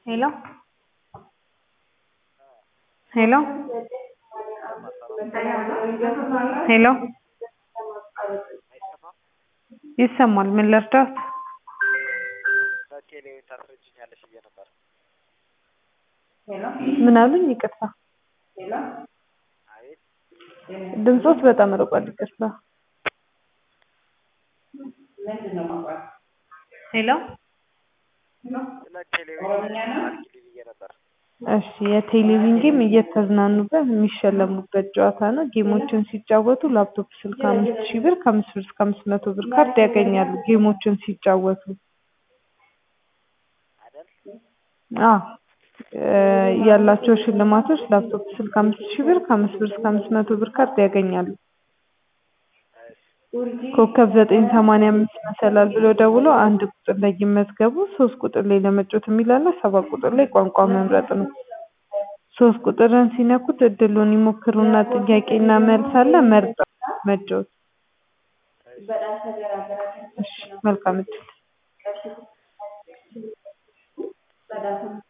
Hello? Hello? ሄሎ ይሰማል። ምን ልርዳዎት? በቴሌ ታስረጅኛለሽ ብዬ ነበር። ምን አሉኝ? ይቅርታ አቤት ድምፆት በጣም ርቋል። ይቅርታ። ሄሎ ስለ ቴሌቪዥን አድርጊልኝ ብዬ ነበር። እሺ የቴሌቪዥን ጌም እየተዝናኑበት የሚሸለሙበት ጨዋታ ነው። ጌሞችን ሲጫወቱ ላፕቶፕ ስልክ አምስት ሺህ ብር ከአምስት ብር እስከ አምስት መቶ ብር ካርድ ያገኛሉ። ጌሞችን ሲጫወቱ አይደል? አዎ እ ያላቸው ሽልማቶች ላፕቶፕ ስልክ አምስት ሺህ ብር ከአምስት ብር እስከ አምስት መቶ ብር ካርድ ያገኛሉ። ኮከብ ዘጠኝ ሰማንያ አምስት መሰላል ብሎ ደውሎ አንድ ቁጥር ላይ ይመዝገቡ። ሶስት ቁጥር ላይ ለመጫወት የሚል አለ። ሰባት ቁጥር ላይ ቋንቋ መምረጥ ነው። ሶስት ቁጥርን ሲነኩት እድሉን ይሞክሩና ጥያቄና መልስ አለ። መርጠው መጫወት። እሺ መልካም እድል